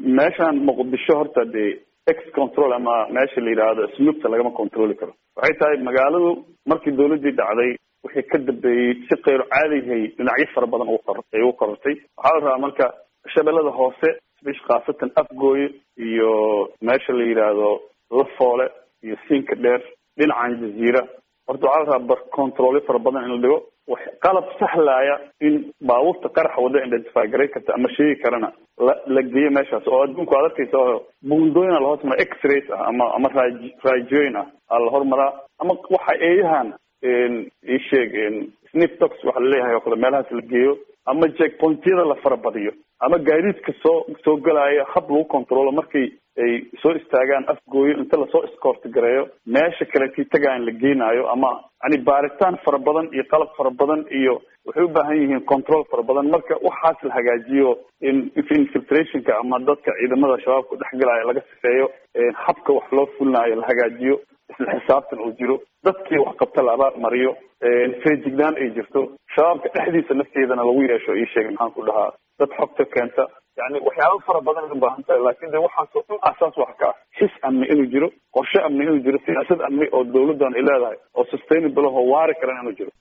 meeshaan muqdisho horta dee ex control ama meesha la yidhaahdo snoopta lagama controli karo waxay tahay magaaladu markii dawladdii dhacday wixii ka dambeeyey si kayro caadihay dhinacyo fara badan ugu qor ay ugu korortay waxaa la rabaa marka shabeellada hoose bish khaasatan afgooye iyo meesha la yidhaahdo lafoole iyo siinka dheer dhinacan jaziira horta waxaa la rabaa bar controlyo fara badan in la dhigo wax qalab sahlaya in baabuurta qaraxa wada identify garay karta ama sheegi karana la la geeyo meeshaas oo adduunku aad arkaysa oo buundooyina lahoos mara x-rays ah ama ama raaj raajooyin ah aa la hormaraa ama waxa eeyahan isheeg snip tox waxa laleeyahay oo kale meelahaas la geeyo ama jack pointyada la farabadiyo ama gaadiidka soo soo galaya hab lagu controlo markay ay soo istaagaan afgooyo inta lasoo escoort gareeyo meesha kaletii tagaan la geenaayo ama yani baaritaan fara badan iyo qalab fara badan iyo waxay u baahan yihiin control fara badan marka waxaas la hagaajiyo in infiltrationka ama dadka ciidamada shabaabka dhexgalaya laga sifeeyo habka wax loo fulinayo la hagaajiyo isla xisaabtan uu jiro dadkii wax qabta la abaar mariyo feejignaan ay jirto shabaabka dhexdiisa nafteedana lagu yeesho ii sheegay maxaan ku dhahaa dad xogta keenta yani waxyaaba fara badan ay ubaahan tahay laakin de waxaasoo dhan asaas wax ka ah xis amni inuu jiro qorshe amni inuu jiro siyaasad amni oo dawladdan ay leedahay oo sustainable oo waari karan inuu jiro